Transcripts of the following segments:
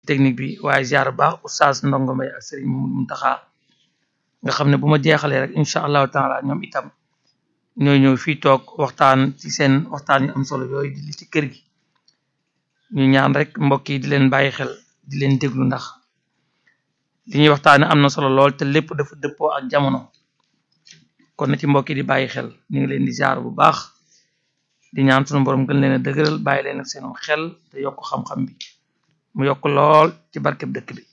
technique bi waaye ziar bu baax oustaz ndongo mbay ak sëriñ Mamadou Muntaxa nga xam ne bu ma jeexalee rek incha allahu taala ñoom itam ñooy ñëw fii toog waxtaan ci seen waxtaan yu am solo yooyu di li ci kër gi ñu ñaan rek mbokk yi di leen bàyyi xel di leen déglu ndax li ñuy waxtaane am na solo lool te lépp dafa dëppoo ak jamono kon na ci mbokk yi di bàyyi xel ñu ngi leen di ziar bu baax di ñaan sunu borom gën leen a dëgëral bàyyi leen ak seen xel te yokk xam-xam bi mu yokk lool ci barkeb dëkk bi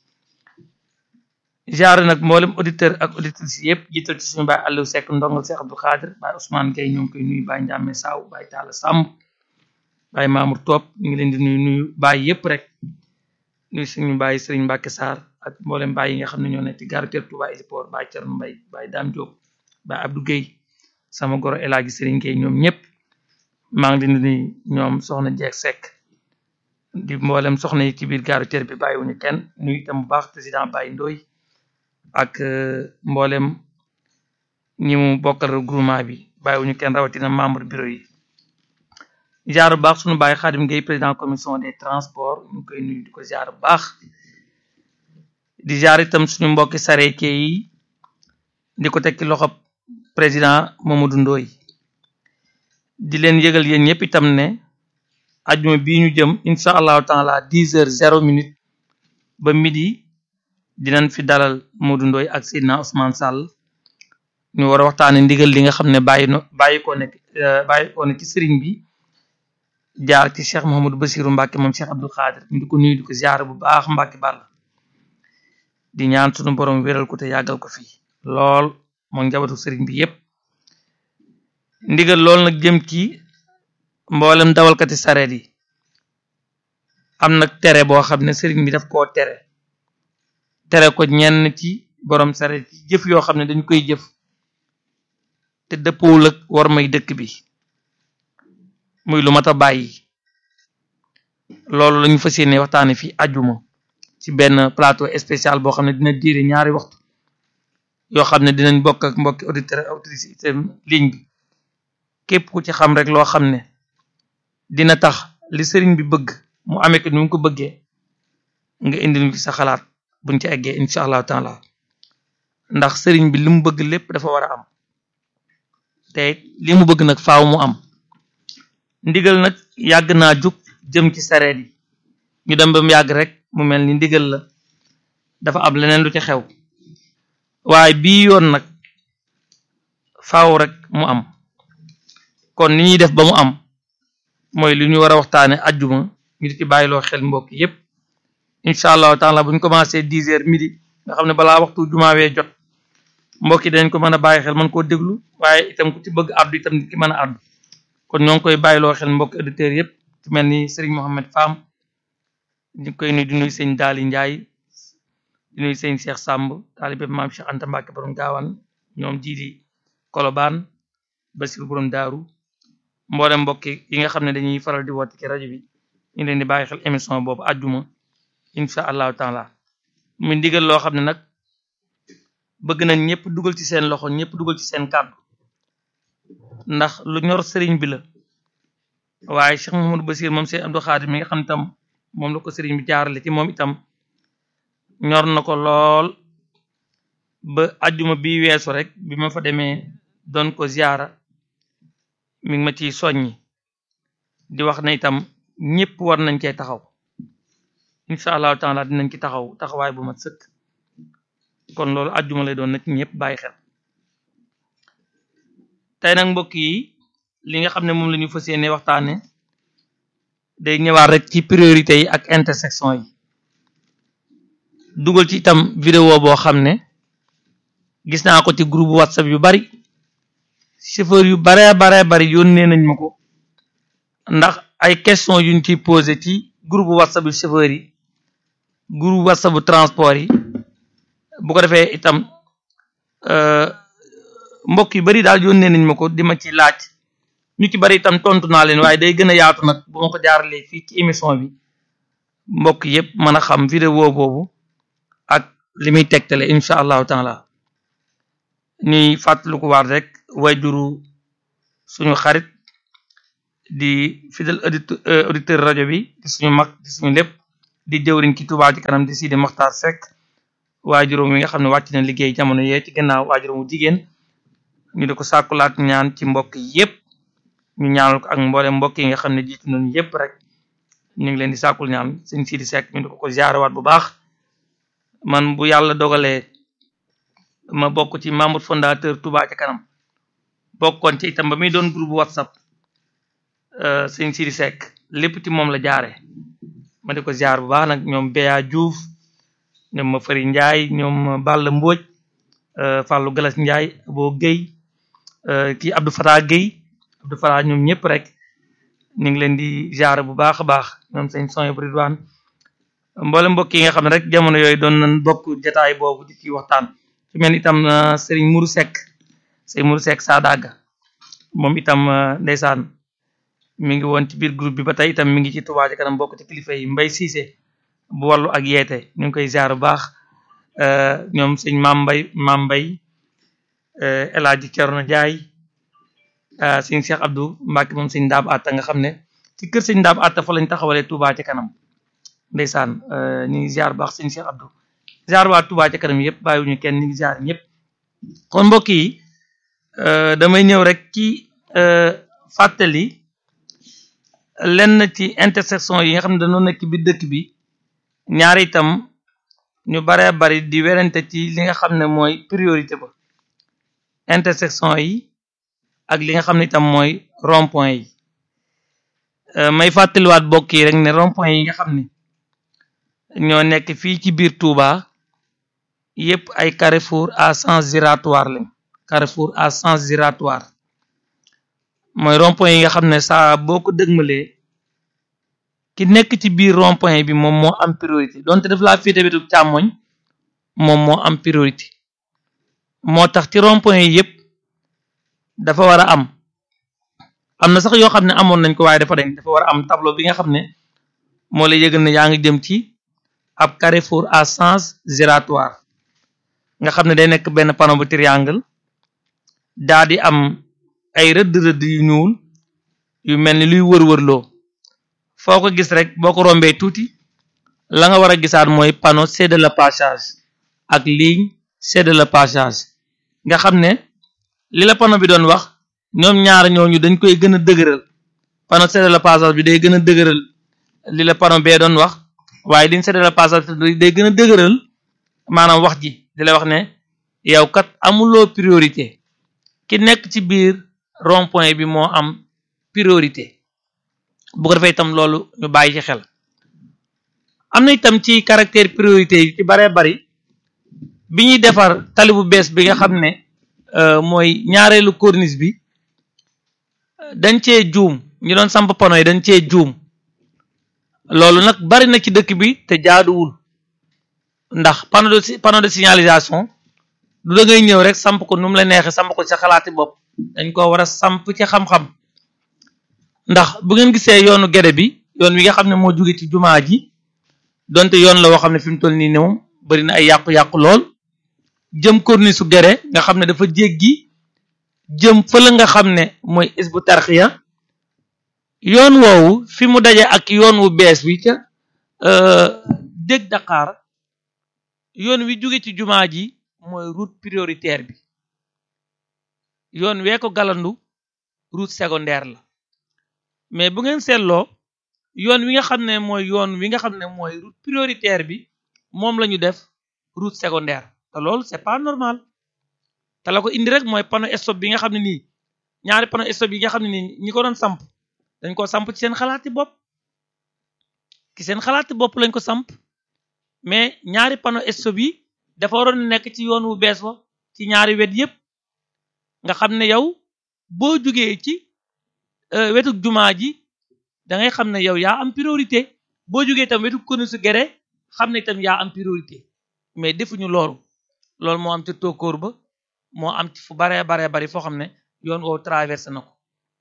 ziar nag mboolem auditeur ak auditrice yëpp jiital ci suñu baay Aliou Seck ndongal Seex Abdou Khadir baay Ousmane Gueye ñoo ngi koy nuyu baay Ndiame Saw baay Talla Samb baay Mamour Top ñu ngi leen di nuyu nuyu baay yëpp rek nuyu suñu baay Serigne Mbacke Sarr ak mboolem baay yi nga xam ne ñoo nekk ci gare routière Touba Héliport baay Thierno Mbaye baay Dame Diop baay Abdou Gueye sama goro El Hadji Serigne Gueye ñoom ñëpp maa ngi leen di nuyu ñoom soxna Jeeg Seck di mboolem soxna yi ci biir gare routière bi bàyyiwuñu kenn nuyu itam bu baax président Baye Ndoye ak mboolem ñi mu bokkal groupement bi bàyyiwuñu kenn rawatina membre bureau yi jaar bu baax suñu bàyyi Xaadim Gueye président commission des transports ñu koy nuyu di ko jaar bu baax di jaar itam suñu mbokki sareeke yi di ko tekki loxo président Mamadou Ndoye di leen yëgal yéen ñëpp itam ne ajuma bii ñu jëm incha allahu taala dix heures zéro minute ba midi dinañ fi dalal Modou Ndoye ak Seydina Ousmane Sall ñu war a waxtaane ndigal li nga xam ne bàyyi no bàyyi ko nekk bàyyi ko ne ci sëriñ bi jaar ci Cheikh Mouhamadou Bassirou Mbacke moom Cheikh Abdou Khadir ñu di ko nuyu di ko ziar bu baax Mbacke Ball di ñaan sunu borom wéral ko te yàggal ko fii lool moom njabootu sëriñ bi yépp ndigal lool nag jëm ci mboolem dawalkati sareet yi am nag tere boo xam ne sëriñ bi daf koo tere tere ko ñenn ci borom sareet yi jëf yoo xam ne dañ koy jëf te dëppwul ak war may dëkk bi muy lu mat a bàyyi loolu lañu fas yéene waxtaane fi ajuma ci benn plateau spécial boo xam ne dina diire ñaari waxtu yoo xam ne dinañ bokk ak mbokki auditeur auditrice itam ligne bi képp ku ci xam rek loo xam ne dina tax li sëriñ bi bëgg mu amee ko ni mu ko bëggee nga indi ñu ci sa xalaat buñ ci eggee incha allahu taala ndax sëriñ bi li mu bëgg lépp dafa war a am te li mu bëgg nag faaw mu am ndigal nag yàgg naa jug jëm ci sareet yi ñu dem ba mu yàgg rek mu mel ni ndigal la dafa am leneen lu ci xew waaye bii yoon nag faaw rek mu am kon ni ñuy def ba mu am mooy li ñu war a waxtaane ajjuma ñu di ci bàyyiloo xel mbokk yépp incha allahu taala bu ñu commencé dix heures midi nga xam ne balaa waxtu jumaawee jot mbokk yi dañ ko mën a bàyyi xel mën koo déglu waaye itam ku ci bëgg addu itam di ki mën a addu kon ñoo ngi koy bàyyiloo xel mbokk auditeurs yépp ci mel ni Serigne Mohamed Fam ñu koy nuyu di nuyu sëñ Daali Njaay di nuyu sëñ Cheikh Samb taalibe maam Cheikh Anta Mbacke borom gaawan ñoom jiidi Kolobaan Basir borom daaru mboolem mbokk yi nga xam ne dañuy faral di woote ci rajo bi ñu leen di bàyyi xel émission boobu àjjuma incha allahu taala mu ndigal loo xam ne nag bëgg nañ ñëpp dugal ci seen loxo ñëpp dugal ci seen kàddu ndax lu ñor sëriñ bi la waaye Cheikh Mouhamadou Bassir moom Cheikh Abdou Khadir mi nga xam itam moom la ko sëriñ bi jaarale ci moom itam ñor na ko lool ba àjjuma bi weesu rek bi ma fa demee doon ko ziyaara mi ngi ma ciy soññi di wax ne itam ñëpp war nañ cee taxaw incha allahu taala dinañ ci taxaw taxawaay bu mat sëkk kon loolu àjjuma lay doon na ci ñëpp bàyyi xel tey nag mbokk yi li nga xam ne moom la ñu fas yéene waxtaane day ñëwaat rek ci priorité yi ak intersection yi dugal ci itam vidéo boo xam ne gis naa ko ci groupe whatsapp yu bari chauffeur yu baree baree bari yónnee nañ ma ko ndax ay question yuñ ciy posé ci groupe whatsapp yu chauffeur yi groupe whatsapp bu transport yi bu ko defee itam mbokk yu bari daal yónnee nañ ma ko di ma ci laaj ñu ci bari itam tontu naa leen waaye day gën a yaatu nag bu ma ko jaaralee fii ci émission bi mbokk yépp mën a xam vidéo boobu ak li muy tegtale incha allahu taala ñuy fàttaliku waat rek wayjuru suñu xarit di fidèle auditeur auditeur rajo bi di suñu mag di suñu lépp di jëwriñ ci Touba ci kanam di Sidi Mokhtar Seck waajuróom wi nga xam ne wàcc na liggéey jamono yee ci gannaaw waajuróomu jigéen ñu di ko sàkkulaat ñaan ci mbokk yépp ñu ñaanal ko ak mboolem mbokk yi nga xam ne jiitu nañu yépp rek ñu ngi leen di sàkkul ñaan sëñ Sidi Seck ñu di ko ko ziarewaat bu baax man bu yàlla dogalee ma bokk ci membre fondateur Touba ci kanam bokkoon ci itam ba muy doon groupe WhatsApp sëñ Sidi Seck lépp ci moom la jaare ma di ko ziar bu baax nag ñoom Béya Diouf ñoom ma Fari Ndiaye ñoom Balla Mbodj Fallou Galas Ndiaye boo Guèye kii Abdou Fatah Guèye Abdou Fatah ñoom ñëpp rek ñu ngi leen di ziar bu baax a baax ñoom sëñ Sonia Ridwan mboolem mbokk yi nga xam ne rek jamono yooyu doon nañ bokk jataay boobu di ci waxtaan ci mel itam Serigne Mourou Seck Serigne Mourou Seck Sadaga moom itam ndeysaan mi ngi woon ci biir groupe bi ba tey itam mi ngi ci Touba ci kanam bokk ci kilifa yi Mbay Cissé bu wàllu ak yeete ñu ngi koy ziar bu baax ñoom sëñ Maam Mbay Maam Mbay El Hadji Thierno Ndiaye sëñ Cheikh Abdou Mbacke moom sëñ Ndaam Atta nga xam ne ci kër sëñ Ndaam Atta fa lañ taxawalee Touba ci kanam ndeysaan ñu ngi ziar bu baax sëñ Cheikh Abdou ziar waa Touba ci kanam yëpp bàyyiwuñu kenn ñu ngi ziar ñëpp kon mbokk yi damay ñëw rek ci fàttali lenn ci intersection yi nga xam ne dañoo nekk bi dëkk bi ñaari itam ñu baree bari di werante ci li nga xam ne mooy priorité ba intersection yi ak li nga xam ne itam mooy rond point yi may fàttaliwaat bokk yi rek ne rond point yi nga xam ne ñoo nekk fii ci biir Touba yépp ay carrefour à sens giratoire lañ carrefour à sens giratoire mooy rond point yi nga xam ne saa boo ko dëgmalee ki nekk ci biir rond point bi moom moo am priorité donte daf laa féete wetu càmmoñ moom moo am priorité moo tax ci rond point yi yépp dafa war a am am na sax yoo xam ne amoon nañ ko waaye dafa dañ dafa war a am tableau bi nga xam ne moo lay yëgal ne yaa ngi jëm ci ab carrefour à sens giratoire nga xam ne day nekk benn panneau bu triangle daa di am ay rëdd rëdd yu ñuul yu mel ni luy wër-wërloo foo ko gis rek boo ko rombee tuuti la nga war a gisaat mooy panneau c'est de le passage ak ligne c'est de le passage nga xam ne li la panneau bi doon wax ñoom ñaar ñooñu dañ koy gën a dëgëral panneau c'est de le passage bi day gën a dëgëral li la panneau bee doon wax waaye ligne c'est de le passage day gën a dëgëral maanaam wax ji di la wax ne yow kat amuloo priorité ki nekk ci biir rond point bi moo am priorité bu ko defee itam loolu ñu bàyyi ci xel am na itam ci caractère priorité yi ci baree bari bi ñuy defar tali bu bees bi nga xam ne mooy ñaareelu corniche bi dañ cee juum ñu doon samp pano yi dañ cee juum loolu nag bari na ci dëkk bi te jaaduwul ndax panneau de panneau de signalisation du da ngay ñëw rek samp ko nu mu la neexee samp ko ci sa xalaati bopp dañ ko war a samp ci xam-xam ndax bu ngeen gisee yoonu gede bi yoon wi nga xam ne moo jóge ci jumaa ji donte yoon la woo xam ne fi mu toll nii ne moom bari na ay yàqu-yàqu lool jëm corniche su gere nga xam ne dafa jéggi jëm fële nga xam ne mooy isbu tarxiya yoon woowu fi mu daje ak yoon wu bees wi ca dég Dakar yoon wi jóge ci jumaa ji mooy route prioritaire bi yoon wee ko galandu route secondaire la mais bu ngeen seetloo yoon wi nga xam ne mooy yoon wi nga xam ne mooy route prioritaire bi moom la ñu def route secondaire te loolu c'est pas normal te la ko indi rek mooy panneau stop bi nga xam ne nii ñaari panneau stop yi nga xam ne nii ñi ko doon samp dañ ko samp ci seen xalaati bopp ci seen xalaati bopp lañ ko samp mais ñaari panneau stop yi dafa waroon nekk ci yoon wu bees wa ci ñaari wet yépp nga xam ne yow boo jugee ci wetu jumaa ji da ngay xam ne yow yaa am priorité boo jugee itam wetu corniche su gere xam ne itam yaa am priorité mais defuñu loolu loolu moo am ci tokkoor ba moo am ci fu baree baree bari foo xam ne yoon woowu traversé na ko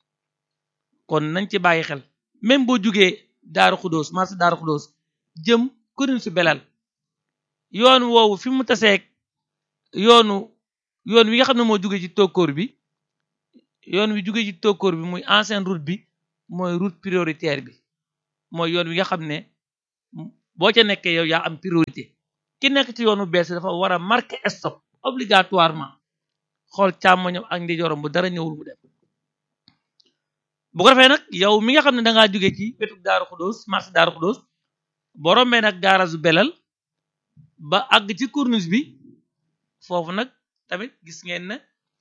kon nañ ci bàyyi xel même boo jugee daaru xudóos marché daaru xudóos jëm corniche su belal yoon woowu fi mu taseeg yoonu yoon wi nga xam ne moo jugee ci tokkoor bi yoon wi jugee ci tokkoor bi muy ancienne route bi mooy route prioritaire bi mooy yoon wi nga xam ne boo ca nekkee yow yaa am priorité ki nekk ci yoonu bees dafa war a marquer stop obligatoirement xool càmmoñam ak ndijooram bu dara ñëwul mu dem bu ko defee nag yow mi nga xam ne da ngaa jóge ci wetu Daaru Xudóos marché Daaru Xudóos boo rombee nag gaarasu belal ba àgg ci corniche bi foofu nag tamit gis ngeen ne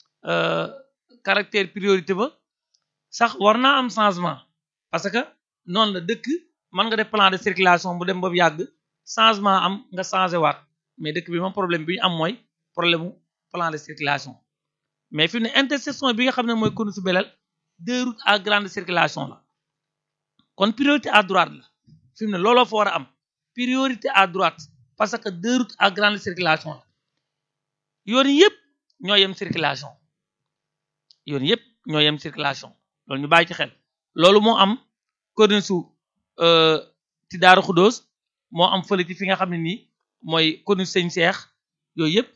caractère priorité ba sax war naa am changement parce que noonu la dëkk mën nga def plan de circulation bu dem ba yàgg changement am nga changé waat mais dëkk bi moom problème bi ñu am mooy problème mu plan de circulation mais fi mu ne intersection bi nga xam ne mooy corniche belal deux routes à grande circulation la kon priorité à droite la fi mu ne looloo fa war a am priorité à droite parce que deux routes à grande circulation la yoon yëpp ñoo yem circulation yoon yëpp ñoo yem circulation loolu ñu bàyyi ci xel loolu moo am corniche su ci Daaru Xudóos moo am fële ci fi nga xam ne nii mooy corniche Sëñ Seex yooyu yëpp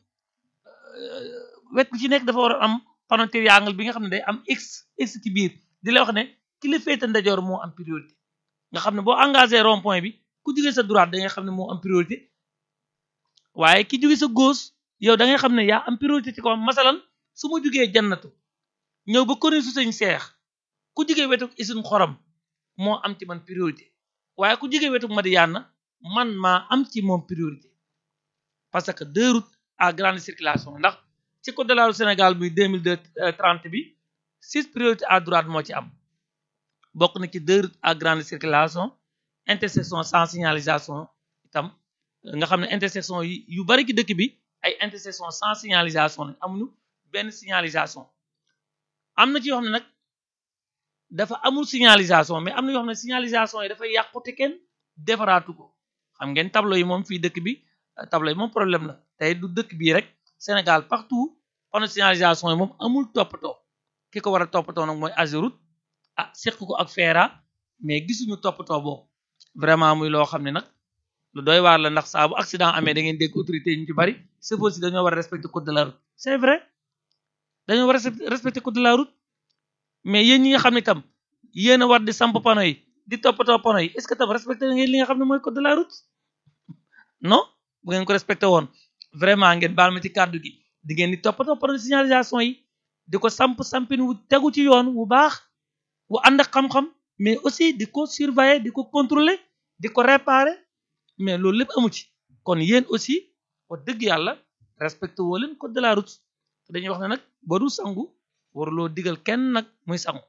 wet bu ci nekk dafa war a am panneau triangle bi nga xam ne day am x x ci biir di la wax ne ki la féete ndajoor moo am priorité nga xam ne boo engagé rond point bi ku jógee sa droite da nga xam ne moo am priorité waaye ki jóge sa gauche yow da ngay xam ne yaa am priorité ci kawam masalan su ma jugee jannatu ñëw ba corniche su Sëñ Seex ku jógee wetu isin xorom moo am ci man priorité waaye ku jógee wetu Madiyana man maa am ci moom priorité parce que deux routes à grande circulation ndax ci code de la route Sénégal muy deux mille deux trente bi six priorités à droite moo ci am bokk na ci deux routes à grande circulation intersection sans signalisation itam nga xam ne intersection yi yu bari ci dëkk bi ay intersection sans signalisation lañ amuñu benn signalisation am na ci yoo xam ne nag dafa amul signalisation mais am na yoo xam ne signalisation yi dafay yàqu te kenn defaraatu ko xam ngeen tableau yi moom fii dëkk bi tableau yi moom problème la tey du dëkk bii rek Sénégal partout panneau signalisation yi moom amul toppatoo ki ko war a toppatoo nag mooy Ageroute ah seq ko ak FERA mais gisuñu toppatoo boobu vraiment muy loo xam ne nag lu doy waar la ndax saa bu accident amee da ngeen dégg autorité ñu ci bari chauffeur si dañoo war a respecter code de la route c'est vrai dañoo war a respecter code de la route mais yéen ñi nga xam ne tam yéen a war di samp panneau yi di toppatoo panneau yi est-ce que tam respecté ngeen li nga xam ne mooy code de la route non bu ngeen ko respecté woon vraiment ngeen baal ma ci kàddu gi di ngeen di toppatoo panneau de signalisation yi di ko samp sampin wu tegu ci yoon wu baax wu ànd ak xam-xam mais aussi di ko surveiller di ko contrôler di ko réparer mais loolu lépp amu ci kon yéen aussi wax dëgg yàlla respecté woo leen code de la route dañuy wax ne nag ba du sangu waruloo digal kenn nag muy sangu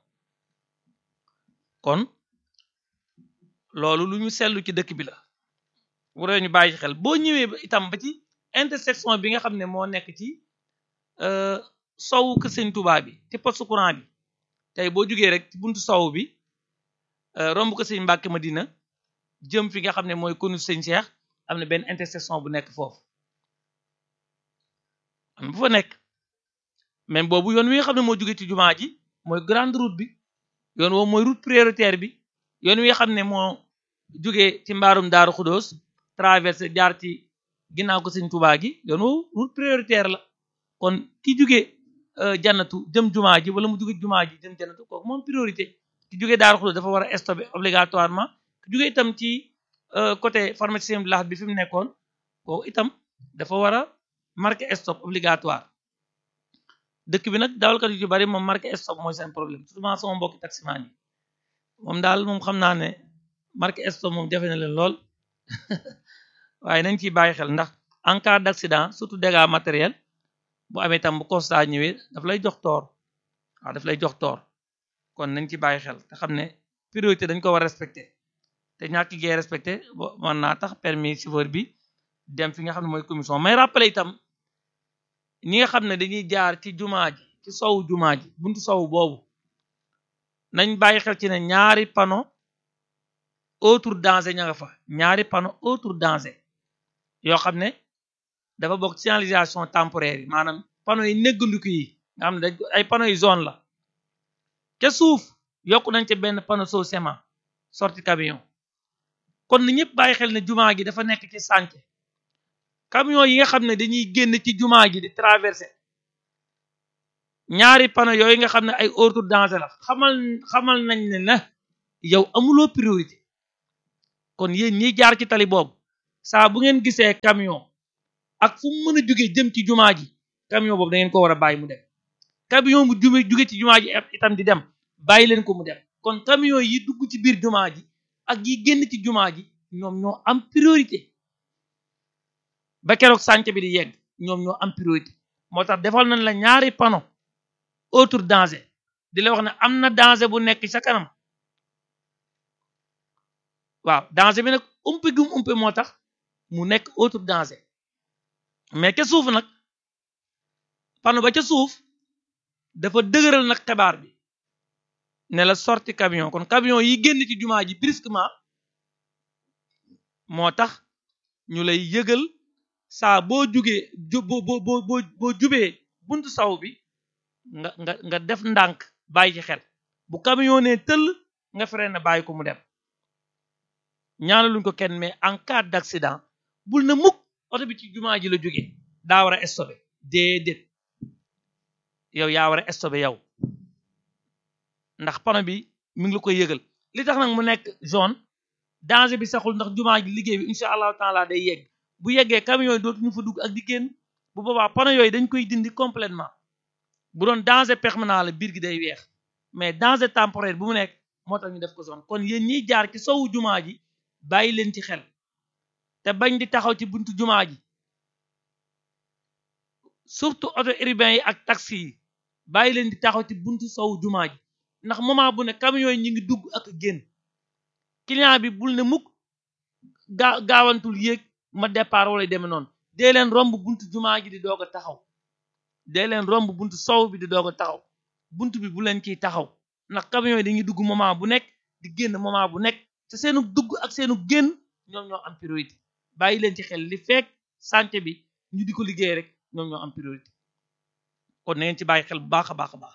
kon loolu lu ñu seetlu ci dëkk bi la waree ñu bàyyi xel boo ñëwee itam ba ci intersection bi nga xam ne moo nekk ci sowu kër Sëñ Tuubaa bi ci poste courant bi tey boo jugee rek ci buntu sowu bi romb ko Sëñ Mbàkke Madina jëm fi nga xam ne mooy konu Sëñ Seex am na benn intersection bu nekk foofu am bu fa nekk même boobu yoon wi nga xam ne moo jóge ci jumaa ji mooy grande route bi yoon woowu mooy route prioritaire bi yoon wi nga xam ne moo jóge ci mbaarum Daaru Xudóos traversé jaar ci ginnaaw ko Sëñ Tuubaa gi yoon woowu route prioritaire la kon ki jóge jannatu jëm jumaa ji wala mu jóge jumaa ji jëm jannatu kooku moom priorité ki jóge Daaru Xudóos dafa war a stopper obligatoirement ki jóge itam ci côté pharmacie bi lax bi fi mu nekkoon kooku itam dafa war a marqué stop obligatoire dëkk bi nag dawalkat yu ci bari moom marqué stop mooy seen problème souvent sama mbokki taximaan yi moom daal moom xam naa ne marqué stop moom jafe na leen lool waaye nañ ciy bàyyi xel ndax en cas d'accident surtout dégâts matériels bu amee tam bu constat ñëwee daf lay jox toor waaw daf lay jox toor kon nañ ci bàyyi xel te xam ne priorité dañ ko war a respecté te ñàkk gee respecté mën naa tax permis chauffeur bi dem fi nga xam ne mooy commission may rappelé itam ñi nga xam ne dañuy jaar ci jumaa ji ci sowu jumaa ji buntu sowu boobu nañ bàyyi xel ci ne ñaari panneau autre danger ña nga fa ñaari panneau autre danger yoo xam ne dafa bokk signalisation temporaire yi maanaam panneau yi néggandiku yi nga xam ne dañ ay panneau yi zone la ca suuf yokk nañ ca benn panneau soo sement sortie camion kon ni ñëpp bàyyi xel ne jumaa gi dafa nekk ci sànce camion yi nga xam ne dañuy génn ci jumaa ji di traversé ñaari panneau yooyu nga xam ne ay autre danger la xamal xamal nañ ne na yow amuloo priorité kon yéen ñiy jaar ci tali boobu saa bu ngeen gisee camion ak fu mu mën a jóge jëm ci jumaa ji camion boobu da ngeen ko war a bàyyi mu dem camion bu jume jóge ci jumaa ji itam di dem bàyyi leen ko mu dem kon camion yi dugg ci biir jumaa ji ak yi génn ci jumaa ji ñoom ñoo am priorité ba keroog sànc bi di yegg ñoom ñoo am priorité moo tax defal nañ la ñaari panneau autre danger di la wax ne am na danger bu nekk sa kanam waaw danger bi nag umpe gum umpe moo tax mu nekk autre danger mais ca suuf nag panneau ba ca suuf dafa dëgëral nag xibaar bi ne la sorti camion kon camion yi génn ci jumaa ji brusquement moo tax ñu lay yëgal saa boo jugee ju boo boo boo boo jubee buntu saw bi nga nga nga def ndànk bàyyi ci xel bu camion ne tëll nga freiné bàyyi ko mu dem ñaanaluñ ko kenn mais en cas d'accident bul na mukk oto bi ci jumaa ji la jóge daa war a stoppé déedéet yow yaa war a stoppé yow ndax panneau bi mi ngi la koy yëgal li tax nag mu nekk zone danger bi saxul ndax jumaa ji liggéey bi incha allahu taala day yegg bu yeggee camion yi dootuñu fa dugg ak di génn bu boobaa panneau yooyu dañ koy dindi complètement bu doon danger permanent la biir gi day weex mais danger temporaire bu mu nekk moo tax ñu def ko zone kon yéen ñiy jaar ci sowu jumaa ji bàyyi leen ci xel te bañ di taxaw ci buntu jumaa ji surtout auto urbain yi ak taxi yi bàyyi leen di taxaw ci buntu sowu jumaa ji ndax moment bu ne camion yi ñu ngi dugg ak génn client bi bul ne mukk gaa gaawantul yéeg ma départ wala demee noonu dee leen romb buntu jumaa ji di doog a taxaw dee leen romb buntu sow bi di doog a taxaw buntu bi bu leen ciy taxaw ndax camion yi dañuy dugg moment bu nekk di génn moment bu nekk te seenu dugg ak seenu génn ñoom ñoo am priorité bàyyi leen ci xel li fekk santé bi ñu di ko liggéey rek ñoom ñoo am priorité kon na ngeen ci bàyyi xel bu baax a baax a baax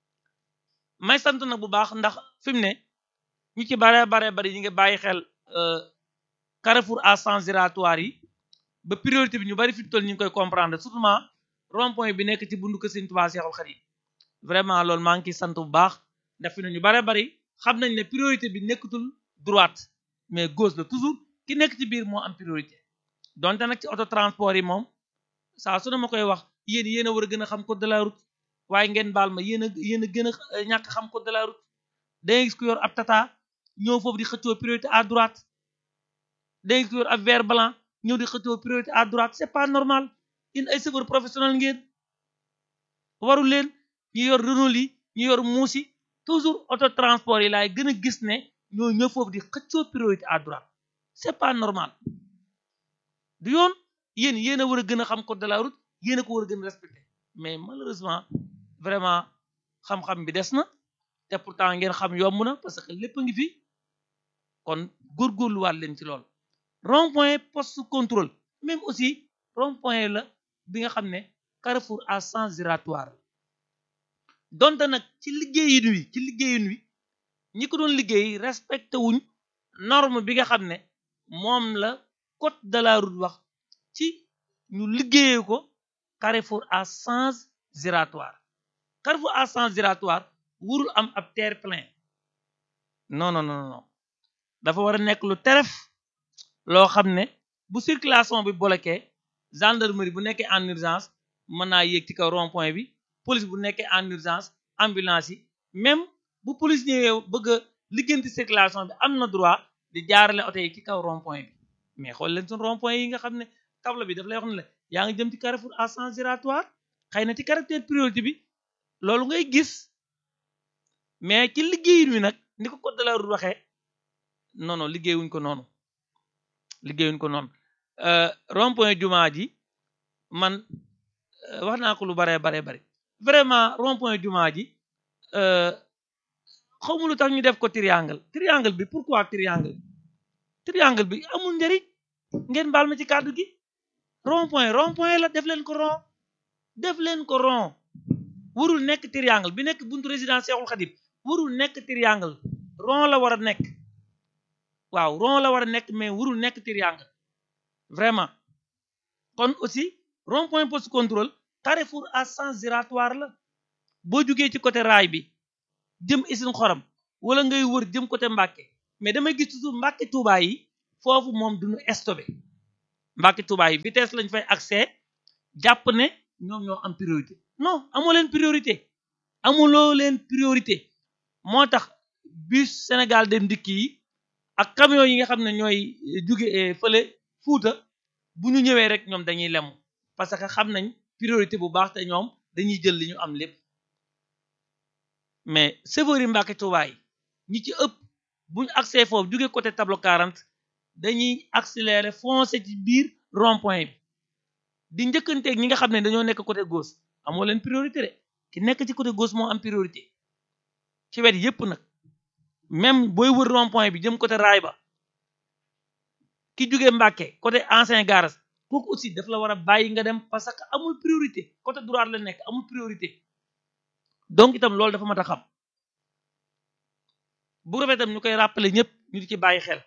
may sant nag bu baax ndax fi mu ne ñu ci bare bare bari ñu ngi bàyyi xel carrefour à sens giratoire yi ba priorité bi ñu bari fi mu toll ñu ngi koy comprendre surtout rond point bi nekk ci bundu kër Sëriñ Tuubaa Seexul Xadiim vraiment loolu maa ngi ciy sant bu baax ndax fi ne ñu bare bari xam nañ ne priorité bi nekkatul droite mais gauche la toujours ki nekk ci biir moo am priorité donte nag ci auto transport yi moom saa su ne ma koy wax yéen yéen a war a gën a xam code de la route waaye ngeen baal ma yéen a yéen a gën a ñàkk xam code de la route dangay gis ku yor ab tata ñëw foofu di xëccoo priorité à droite dangay gis ku yor ab vert blanc ñëw di xëccoo priorité à droite c'est pas normal in ay chauffeur professionnel ngeen warul leen ñu yor Renault yi ñu yor muusi toujours auto transport yi laay gën a gis ne ñoo ñëw foofu di xëccoo priorité à droite c'est pas normal du yoon yéen yéen a war a gën a xam code de la route yéen a ko war a gën a respecté mais malheureusement vraiment xam-xam bi des na te pourtant ngeen xam yomb na parce que lépp a ngi fi kon góorgóorluwaat leen ci lool rond point poste contrôle même aussi rond point la bi nga xam ne carrefour à sens giratoire donte nag ci liggéeyin wi ci liggéeyin wi ñi ko doon liggéey respecté wuñ norme bi nga xam ne moom la code de la route wax ci ñu liggéeyee ko carrefour à sens giratoire carrefour à sens giratoire wurul am ab terre-plein non non non non dafa war a nekk lu teref loo xam ne bu circulation bi bloqué gendarmerie bu nekkee en urgence mën naa yéeg ci kaw rond point bi police bu nekkee en urgence ambulance yi même bu police ñëwee bëgg a liggéenti circulation bi am na droit di jaarale oto yi ci kaw rond point bi mais xool leen suñ rond point yi nga xam ne table bi daf lay wax ne la yaa ngi jëm ci carrefour à sens giratoire xëy na ci caractère priorité bi loolu ngay gis mais ci liggéeyin wi nag ni ko code de la route waxee non non liggéeyuñ ko noonu liggéeyuñ ko noonu rond point jumaa ji man wax naa ko lu baree baree bari vraiment rond point jumaa ji xaw ma lu tax ñu def ko triangle triangle bi pourquoi triangle triangle bi amul njariñ ngeen baal ma ci kàddu gi rond point rond point la def leen ko rond def leen ko rond warul nekk triangle bi nekk buntu résidence Cheikhoul Khadim warul nekk triangle rond la war a nekk waaw rond la war a nekk mais warul nekk triangle vraiment kon aussi rond point poste contrôle carrefour à sens giratoire la boo jugee ci côté raay bi jëm isin xorom wala ngay wër jëm côté Mbàkke mais damay gis toujours Mbàkke Tuubaa yi foofu moom duñu stoppé Mbàkke Tuubaa yi vitesse lañ fay accès jàpp ne ñoom ñoo am priorité non amoo leen priorité amuloo leen priorité moo tax bus Sénégal dem dikk yi ak camion yi nga xam ne ñooy jóge fële Fuuta bu ñu ñëwee rek ñoom dañuy lemu parce que xam nañ priorité bu baax te ñoom dañuy jël li ñu am lépp mais chauffeur yi Mbàkke Tuubaa yi ñi ci ëpp buñu accès foofu jóge côté tableau 40 dañuy accélérer foncer ci biir rond point bi di njëkkanteeg ñi nga xam ne dañoo nekk côté gauche amoo leen priorité de ki nekk ci côté gauche moo am priorité ci wet yépp nag même booy wër rond point bi jëm côté raay ba ki jóge Mbàkke côté ancien garage kooku aussi daf la war a bàyyi nga dem parce que amul priorité côté droite la nekk amul priorité donc itam loolu dafa mat a xam bu rafet itam ñu koy rappeler ñëpp ñu di ci bàyyi xel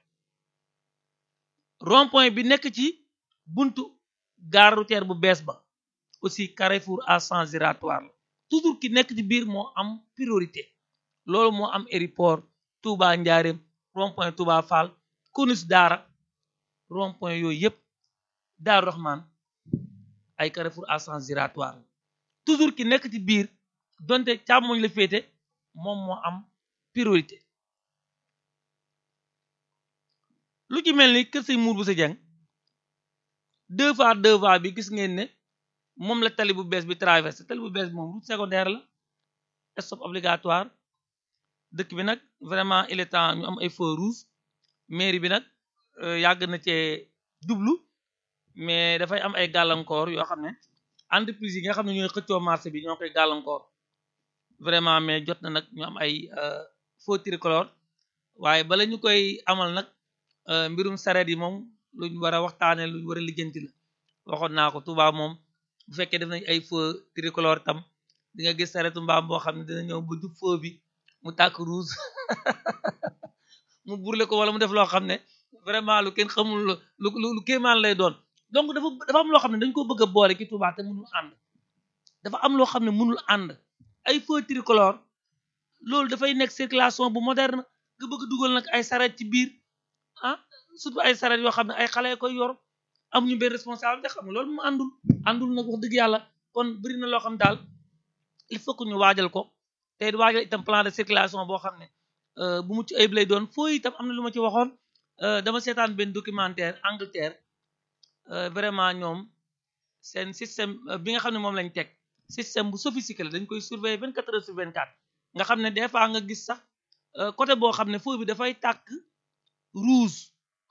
rond point bi nekk ci buntu gare routière bu bees ba aussi carrefour à sens giratoire la toujours ki nekk ci biir moo am priorité loolu moo am aéroport Touba Njaareem rond point Touba Fall Konus Daara rond point yooyu yëpp Daaru Rahman ay carrefour à sens giratoire la toujours ki nekk ci biir donte càmmoñ la féete moom moo am priorité lu ci mel ni kër sëñ muur bu sa jeng deux fois deux fois bi gis ngeen ne moom la tali bu bees bi traversé tali bu bees bi moom route secondaire la stop obligatoire dëkk bi nag vraiment il est temps ñu am ay feux rouges mairie bi nag yàgg na cee jublu mais dafay am ay gàllankoor yoo xam ne entreprise yi nga xam ne ñooy xëccoo marché bi ñoo koy gàllankoor vraiment mais jot na nag ñu am ay feux tricolore waaye bala ñu koy amal nag mbirum sareet yi moom luñ war a waxtaane luñ war a lijjanti la waxoon naa ko Touba moom bu fekkee def nañ ay feux tricolore tam di nga gis sareetu mbaam boo xam ne dina ñëw ba jub feu bi mu tàkk rouge mu burle ko wala mu def loo xam ne vraiment lu kenn xamul lu lu kéemaan lay doon donc dafa dafa am loo xam ne dañ ko bëgg a boole ki Touba te mënul ànd dafa am loo xam ne mënul ànd ay feu tricolore loolu dafay nekk circulation bu moderne nga bëgg dugal nag ay sareet ci biir ah surtout ay sareet yoo xam ne ay xale koy yor am ñu benn responsabilité xam nga loolu mu àndul àndul nag wax dëgg yàlla kon bëri na loo xam daal il faut que ñu waajal ko te waajal itam plan de circulation boo xam ne bu mucc ayib lay doon foo itam am na lu ma ci waxoon dama seetaan benn documentaire Angleterre vraiment ñoom seen système bi nga xam ne moom lañ teg système bu sophistiqué la dañ koy surveiller vingt quatre heures sur vingt quatre nga xam ne des fois nga gis sax côté boo xam ne feu bi dafay tàkk rouge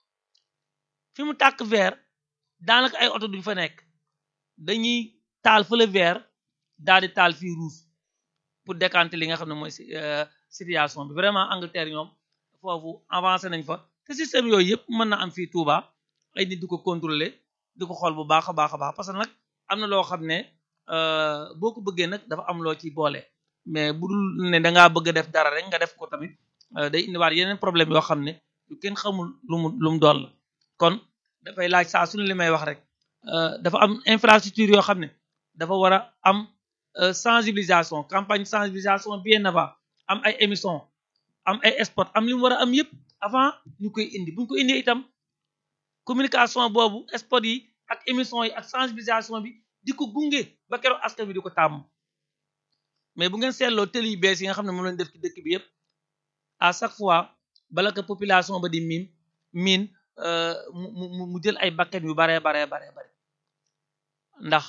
fi mu tàkk vert daanaka ay oto duñ fa nekk dañuy taal fële vert daal di taal fii rouge pour décanter li nga xam ne mooy situation bi vraiment Angleterre ñoom foofu avancé nañ fa te système yooyu yëpp mën na am fii Touba ay nit di ko contrôler di ko xool bu baax a baax a baax parce que nag am na loo xam ne boo ko bëggee nag dafa am loo ci boole mais bu dul ne da ngaa bëgg a def dara rek nga def ko tamit day indiwaat yeneen problème yoo xam ne yu kenn xamul lu mu lu mu doon la kon dafay laaj saa suñu li may wax rek dafa am infrastructure yoo xam ne dafa war a am sensibilisation campagne sensibilisation bien avant am ay émission am ay spot am li mu war a am yëpp avant ñu koy indi bu ñu ko indi itam communication boobu spot yi ak émission yi ak sensibilisation bi di ko gunge ba keroog askan bi di ko tàmm mais bu ngeen seetloo télé yu bees yi nga xam ne moom lañ def ci dëkk bi yëpp à chaque fois bala ko population ba di miin miin mu mu mu jël ay bakkan yu baree baree baree bare ndax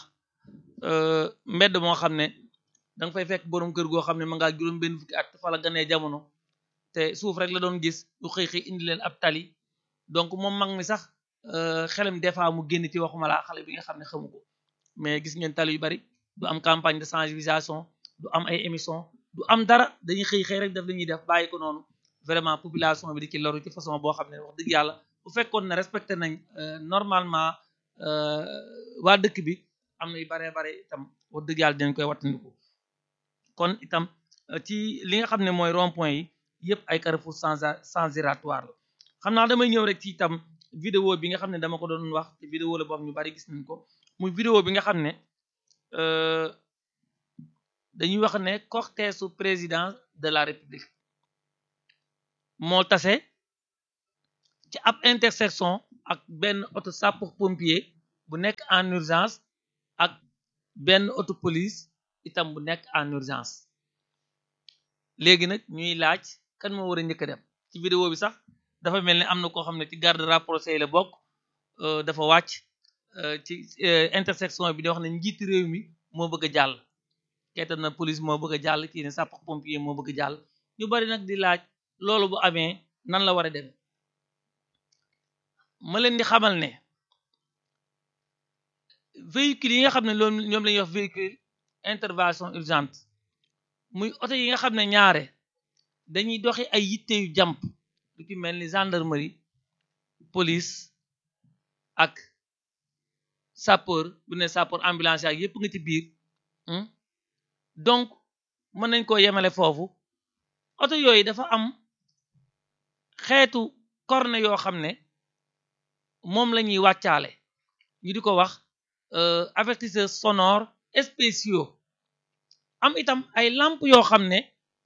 mbedd moo xam ne da nga fay fekk borom kër goo xam ne ma ngaa juróom benn fukki at fa la ganee jamono te suuf rek la doon gis lu xëy xëy indi leen ab tali donc moom mag mi sax xelam des fois mu génn ci waxuma laa xale bi nga xam ne xamu ko mais gis ngeen tali yu bari du am campagne de sensibilisation du am ay émission du am dara dañuy xëy xëy rek def li ñuy def bàyyi ko noonu vraiment population bi di ci loru ci façon boo xam ne wax dëgg yàlla bu fekkoon ne respecté nañ normalement waa dëkk bi am na yu baree bare itam wax dëgg yàlla dinañ koy wattandiku kon itam ci li nga xam ne mooy rond point yi yëpp ay carrefour sans sans giratoire la xam naa damay ñëw rek ci itam vidéo bi nga xam ne dama ko doon wax te vidéo la boobu ñu bari gis nañ ko muy vidéo bi nga xam ne dañuy wax ne cortège su président de la république moo tase ci ab intersection ak benn auto sapeur pompier bu nekk en urgence ak benn auto police itam bu nekk en urgence léegi nag ñuy laaj kan moo war a njëkk a dem ci vidéo bi sax dafa mel ni am na koo xam ne ci garde rapproché yi la bokk dafa wàcc ci intersection bi di wax ne njiiti réew mi moo bëgg a jàll keetam na police moo bëgg a jàll kii ne sapeur pompier moo bëgg a jàll ñu bari nag di laaj loolu bu amee nan la war a demee ma leen di xamal ne véhicule yi nga xam ne loolu ñoom la ñuy wax véhicule intervention urgente muy oto yi nga xam ne ñaare dañuy doxi ay yitte yu jàmp lu ci mel ni gendarmerie police ak sapeur bu ne sapeur ambulance ak yépp nga ci biir donc mën nañ koo yemale foofu oto yooyu dafa am xeetu corne yoo xam ne moom la ñuy wàccaale ñu di ko wax avertisseurs sonores spéciaux am itam ay lampe yoo xam ne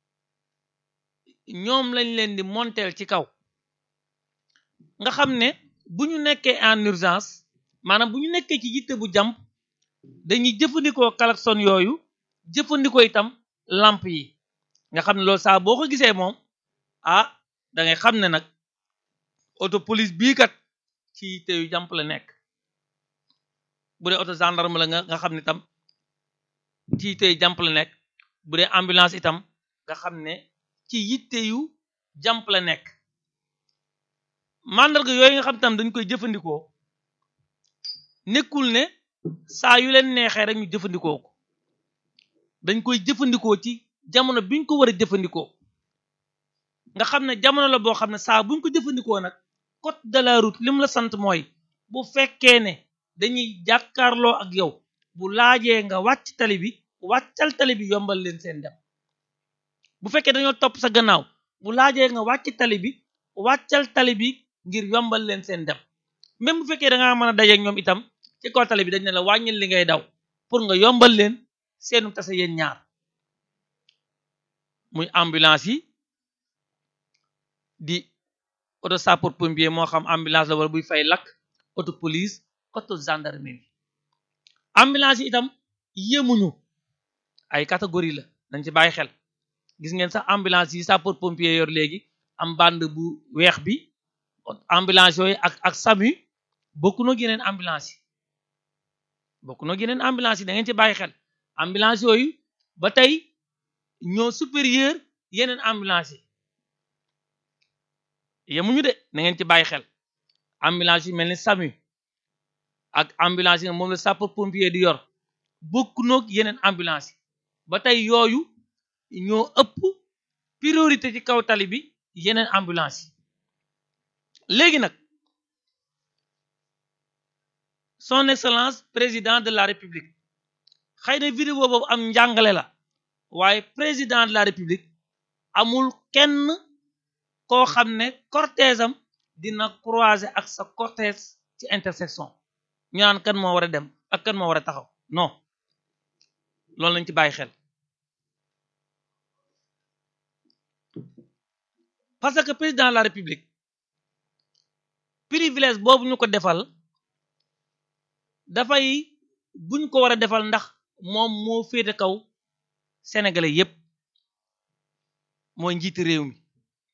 ñoom lañ leen di monteel ci kaw nga xam ne bu ñu nekkee en urgence maanaam bu ñu nekkee ci yitte bu jàmp dañuy jëfandikoo klaxon yooyu jëfandikoo itam lampe yi nga xam ne loolu saa boo ko gisee moom ah da ngay xam ne nag auto police bii kat ci yitte yu jàmp la nekk bu dee auto gendarme la nga nga xam ne itam ci yitte yu jàmp la nekk bu dee ambulance itam nga xam ne ci yitte yu jàmp la nekk mandarga yooyu nga xam tam dañ koy jëfandikoo nekkul ne saa yu leen neexee rek ñu jëfandikoo ko dañ koy jëfandikoo ci jamono biñ ko war a jëfandikoo nga xam ne jamono la boo xam ne saa buñ ko jëfandikoo nag code de la route lim la sant mooy bu fekkee ne dañuy jàkkaarloo ak yow bu laajee nga wàcc tali bi wàccal tali bi yombal leen seen dem bu fekkee dañoo topp sa gannaaw bu laajee nga wàcc tali bi wàccal tali bi ngir yombal leen seen dem même bu fekkee da ngaa mën a dajeek ñoom itam ci kaw tali bi dañ ne la wàññil li ngay daw pour nga yombal leen seenu tase yéen ñaar muy ambulance yi di auto sapeur pompier moo xam ambulance la wala buy fay lakk auto police auto gendarmerie ambulance yi itam yémuñu ay catégorie la dañ ci bàyyi xel gis ngeen sax ambulance yi sapeur pompier yor léegi am bande bu weex bi ambulance yooyu ak ak SAMU bokku noo yeneen ambulance yi bokku noo yeneen ambulance yi da ngeen ci bàyyi xel ambulance yooyu ba tey ñoo supérieur yeneen ambulance yi yemuñu de na ngeen ci bàyyi xel ambulance yu mel ni SAMU ak ambulance yi moom la sapeur pompier di yor bokku noog yeneen ambulance yi ba tey yooyu ñoo ëpp priorité ci kaw tali bi yeneen ambulance yi léegi nag son excellence président de la république xëy na vidéo boobu am njàngale la waaye président de la république amul kenn koo xam ne cortège am dina croiser ak sa cortège ci intersection ñu naan kan moo war a dem ak kan moo war a taxaw non loolu lañ ci bàyyi xel parce que président de la république privilège boobu ñu ko defal dafay buñ ko war a defal ndax moom moo féete kaw sénégalais yépp mooy njiiti réew mi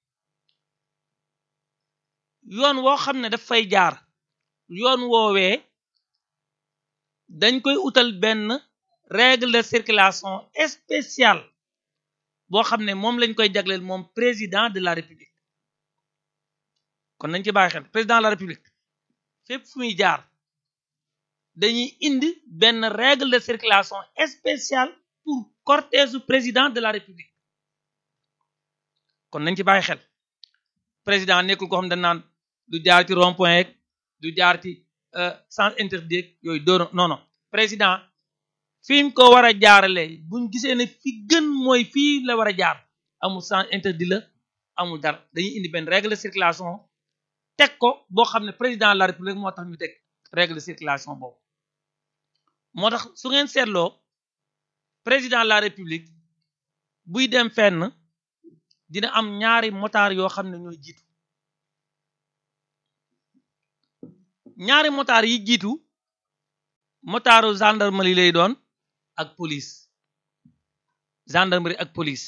yoon woo xam ne daf fay jaar yoon woowee dañ koy utal benn règle de circulation spéciale boo xam ne moom lañ koy jagleel moom président de la république kon nañ ci bàyyi xel président de la république fépp fu muy jaar dañuy indi benn règle de circulation spéciale pour cortège du président de la république kon nañ ci bàyyi xel président nekkul ko xam dañ naan du jaar ci rond point yeeg du jaar ci sens interdit yooyu doon non non président fi mu ko war a jaarale buñ gisee ne fi gën mooy fii la war a jaar amul sens interdit la amul dara dañuy indi benn règle de circulation teg ko boo xam ne président de la république moo tax ñu teg règle de circulation boobu moo tax su ngeen seetloo président de la république buy dem fenn dina am ñaari motard yoo xam ne ñooy jiitu ñaari motaar yi jiitu motaaru gendarmerie lay doon ak police gendarmerie ak police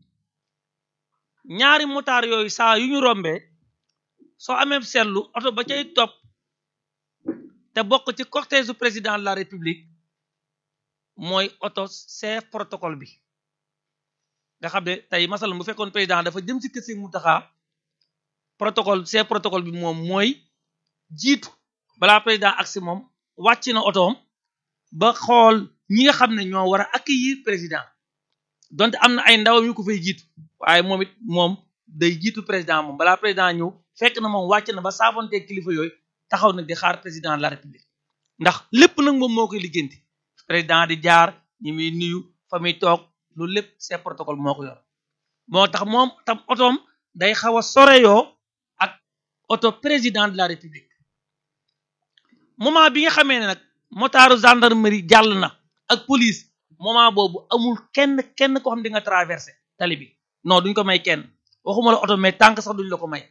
ñaari motaar yooyu saa yu ñu rombee soo amee seetlu oto ba cay topp te bokk ci cortège du président de la république mooy oto chef protocole bi nga xam ne tey masalan bu fekkoon président dafa jëm ci kër si Mountakha protocole chef protocole bi moom mooy jiitu balaa président agsi moom wàcc na otoom ba xool ñi nga xam ne ñoo war a accueillir président donte am na ay ndawam yu ko fay jiitu waaye moom it moom day jiitu président moom balaa président ñëw fekk na moom wàcc na ba saafante kilifa yooyu taxaw nag di xaar président de la république ndax lépp nag moom moo koy liggéenti président di jaar ñi muy nuyu fa muy toog loolu lépp c'est protocole moo ko yor moo tax moom tam otoom day xaw a soreyoo ak oto président de la république moment bi nga xamee ne nag motaaru gendarmerie jàll na ak police moment boobu amul kenn kenn ko xam di nga traversé tali bi non duñ ko may kenn waxuma la oto mais tànk sax duñ la ko may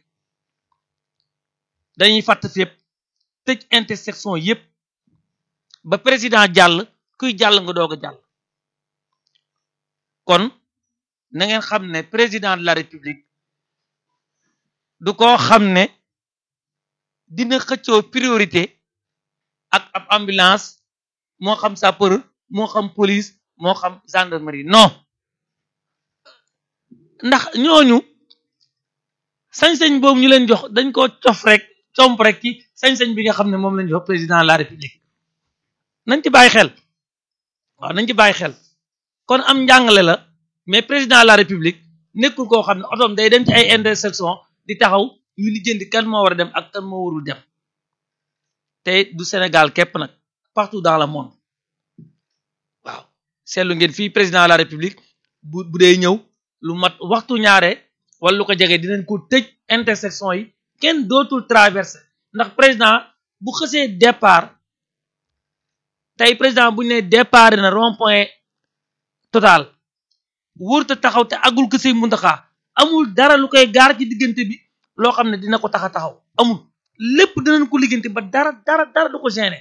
dañuy fàtt fépp tëj intersection yépp ba président jàll kuy jàll nga doog a jàll kon na ngeen xam ne président de la république du ko xam ne dina xëccoo priorité ak ab ambulance moo xam sapeur moo xam police moo xam gendarmerie non ndax ñooñu sañ-sañ boobu ñu leen jox dañ ko cof rek comp rek ci sañ-sañ bi nga xam ne moom lañ jox président de la république nañ ci bàyyi xel waaw nañ ci bàyyi xel kon am njàngale la mais président de la république nekkul koo xam ne otoom day dem ci ay intersection di taxaw ñu lijjanti kan moo war a dem ak kan moo warul dem te du Sénégal képp nag partout dans le monde waaw seetlu ngeen fii président de la république bu bu dee ñëw lu mat waxtu ñaare wala lu ko jege dinañ ko tëj intersection yi kenn dootul traversé ndax président bu xësee départ tey président bu ñu nee départ na rond point total wóorta taxaw te agul ko sëy Muntaxa amul dara lu koy gaar ci diggante bi loo xam ne dina ko tax a taxaw amul lépp dinañ ko liggante ba dara dara dara du ko gêné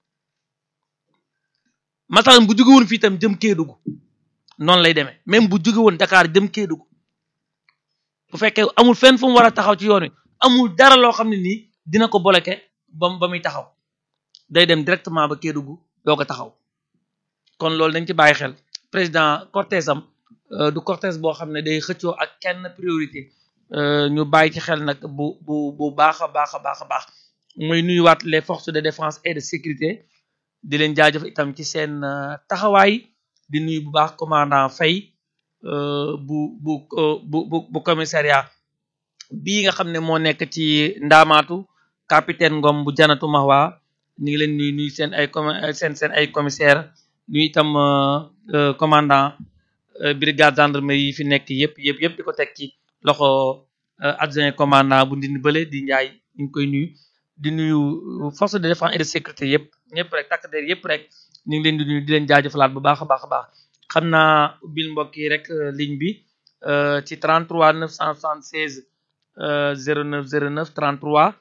masalan bu jóge woon fii tam jëm Kédougou noonu lay demee même bu jóge woon Dakar jëm Kédougou bu fekkee amul fenn fu mu war a taxaw ci yoon wi amul dara loo xam ne nii dina ko bloqué ba ba muy taxaw day dem directement ba Kédougou doo ko taxaw kon loolu dañ ci bàyyi xel président cortège am du cortège boo xam ne day xëccoo ak kenn priorité ñu bàyyi ci xel nag bu bu bu baax a baax a baax a baax muy nuyuwaat les forces de défense et de sécurité di leen jaajëf itam ci seen taxawaay di nuyu bu baax commandant Faye bu bu bu bu commissariat bii nga xam ne moo nekk ci ndaamaatu capitaine Ngom bu janatu Mahwa ñu ngi leen nuyu nuyu seen ay seen seen ay commissaire nuyu itam commandant brigade gendarmerie yi fi nekk yëpp yëpp yëpp di ko teg ci loxo adjoint commandant bu ndindi bële di njaay ñu ngi koy nuyu di nuyu force de défense et de sécurité yëpp ñëpp rek takk der yëpp rek ñu ngi leen di nuyu di leen jaajëfalaat bu baax a baax a baax xam naa ubbil mbokk yi rek ligne bi ci 33 976 09 09 33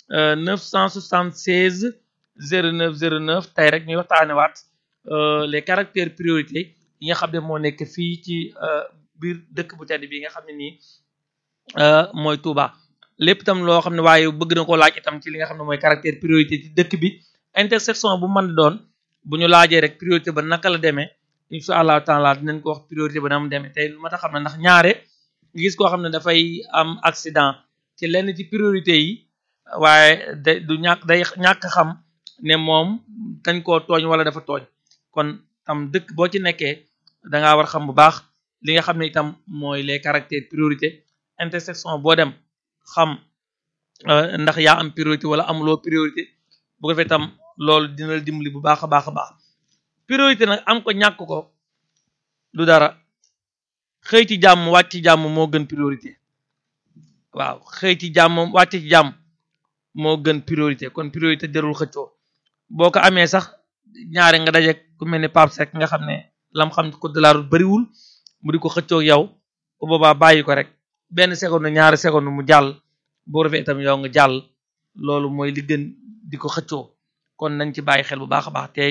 976 09 09 tey rek ñuy waxtaane waat les caractères priorité yi nga xam ne moo nekk fii ci biir dëkk bu tedd bi nga xam ne nii mooy Touba lépp itam loo xam ne waaye bëgg na koo laaj itam ci li nga xam ne mooy caractère priorité ci dëkk bi intersection bu mën doon bu ñu laajee rek priorité ba naka la demee incha allahu taala dinañ ko wax priorité ba na mu demee tey lu ma tax xam ne ndax ñaare nga gis koo xam ne dafay am accident ci lenn ci priorité yi waaye da du ñàkk day ñàkk xam ne moom dañ koo tooñ wala dafa tooñ kon tam dëkk boo ci nekkee dangaa war xam bu baax li nga xam ne itam mooy les caractères priorité intersection boo dem xam ndax yaa am priorité wala amuloo priorité bu ko defee tam loolu dina la dimbali bu baax a baax a baax priorité nag am ko ñàkk ko du dara xëy ci jàmm wàcc ci jàmm moo gën priorité waaw xëy ci jàmm wàcc ci jàmm moo gën priorité kon priorité jarul xëccoo boo ko amee sax ñaare nga daje ku mel ni Pape Seck nga xam ne lam xam ko de la route bariwul mu di ko xëccoo yow bu boobaa bàyyi ko rek benn seconde ñaari seconde mu jàll boo defee itam yow nga jàll loolu mooy li gën di ko xëccoo kon nañ ci bàyyi xel bu baax a baax te